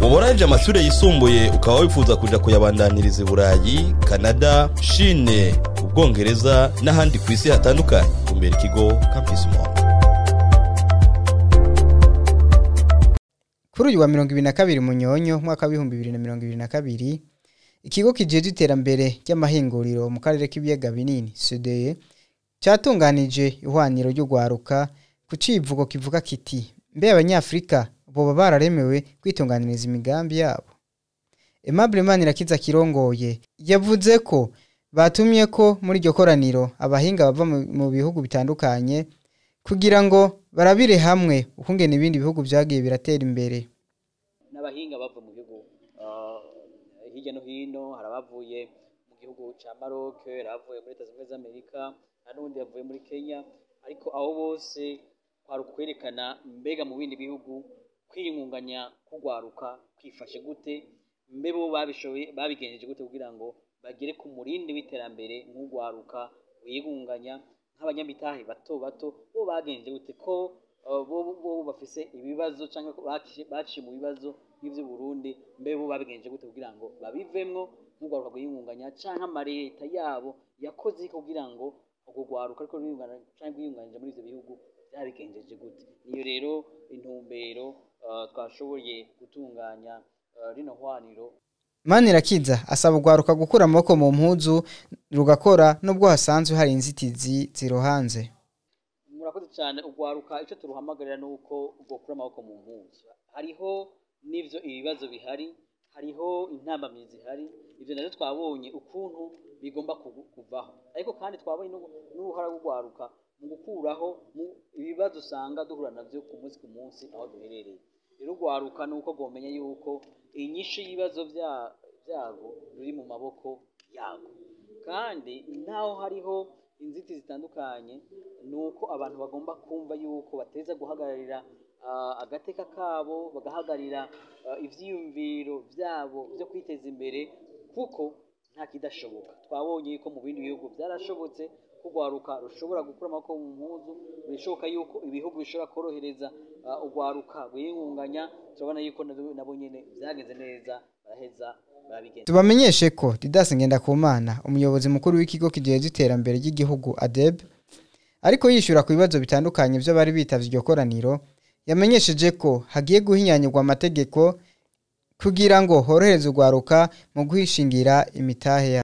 woba warangije amashuri yisumbuye ukaba wifuza kuja kuyabandaniriza i burayi kanada shine ubwongereza n'ahandi ku isi hatandukanye kumbera ikigo campus monde kuri uyu wa mirongo ibiri na kabiri munyonyo umwaka w'ibihumbi bibiri na mirongo ibiri na kabiri ikigo kijeje iterambere ry'amahinguriro mu karere k'ibiyaga binini sudeye cyatunganije ihwaniro ry'ugwaruka ku civugo kivuga kiti mbe abanyafurika boba bararemewe kwitunganiriza imigambi yabo Aimable Manirakiza kirongoye yavuze ko batumye ko muri iryo koraniro abahinga bava mu- mu bihugu bitandukanye kugira ngo barabire hamwe ukungene ibindi bihugu vyagiye biratera imbere n'abahinga bava mu gihugu ah, hirya no hino hari abavuye mu gihugu cya Maroc hari abavuye muri leta zunze ubumwe z'amerika hari n'ubundi yavuye muri kenya ariko abo bose kwari ukwerekana mbega mu bindi bihugu kwiyungunganya kugwaruka kwifashe gute mbe bo babishoboye babigenjeje gute kugira ngo bagere ku murindi w'iterambere nk'ugwaruka wiyungunganya nk'abanyamitahe bato bato bo bagenjeje gute ko uh, bo bo bafise ibibazo cyangwa ko baci- baciye mu bibazo nk'ivy'u Burundi mbe bo babigenjeje gute kugira ngo babivemwo nk'ugwaruka rwiyungunganya canke amareta yabo yakoze iki kugira ngo urwo rwaruka ariko rwiyungana canke rwiyunganije muri ivyo bihugu byabigenjeje gute niyo rero intumbero uh, twashoboye gutunganya uh, rino hwaniro Manirakiza asaba ugwaruka gukura amaboko mu mpuzu rugakora nubwo hasanzwe hari inzitizi zirohanze murakoze cyane ugwaruka icyo turuhamagarira ni uko ugokura amaboko mu mpuzu hariho n'ivyo ibibazo bihari hariho intambamyi zihari ivyo navyo twabonye ukuntu bigomba kugu- kuvaho ariko kandi twabonye n'ubu- n'uruhara rw'ugwaruka mu gukuraho mu ibibazo usanga duhura navyo ku munsi ku munsi aho duherereye rero ugwaruka ni uko rwomenya yuko inyinshi y'ibibazo bya- vyago ruri mu maboko yago kandi naho hariho inzitizi zitandukanye ni uko abantu bagomba kumva yuko bateza guhagararira ah, agateka kabo bagahagararira ah, ivyiyumviro vyabo vyo kwiteza imbere kuko nta kidashoboka twabonye yuko mu bindi bihugu byarashobotse ko urwaruka rushobora gukura amaboko mu mpuzu bishoboka yuko ibihugu bishobora korohereza ah, urwaruka rwiyungunganya turabona yuko nabo nabo nyene vyagenze neza baraheza barabigenza tubamenyeshe ko Didas Ngendakumana umuyobozi mukuru w'ikigo kijeje iterambere ry'igihugu ADEB ariko yishura ku bibazo bitandukanye by'abari bitavye iryo koraniro yamenyesheje ko hagiye guhinyanyurwa amategeko kugira ngo horohereze urwaruka mu guhishingira imitahe yabo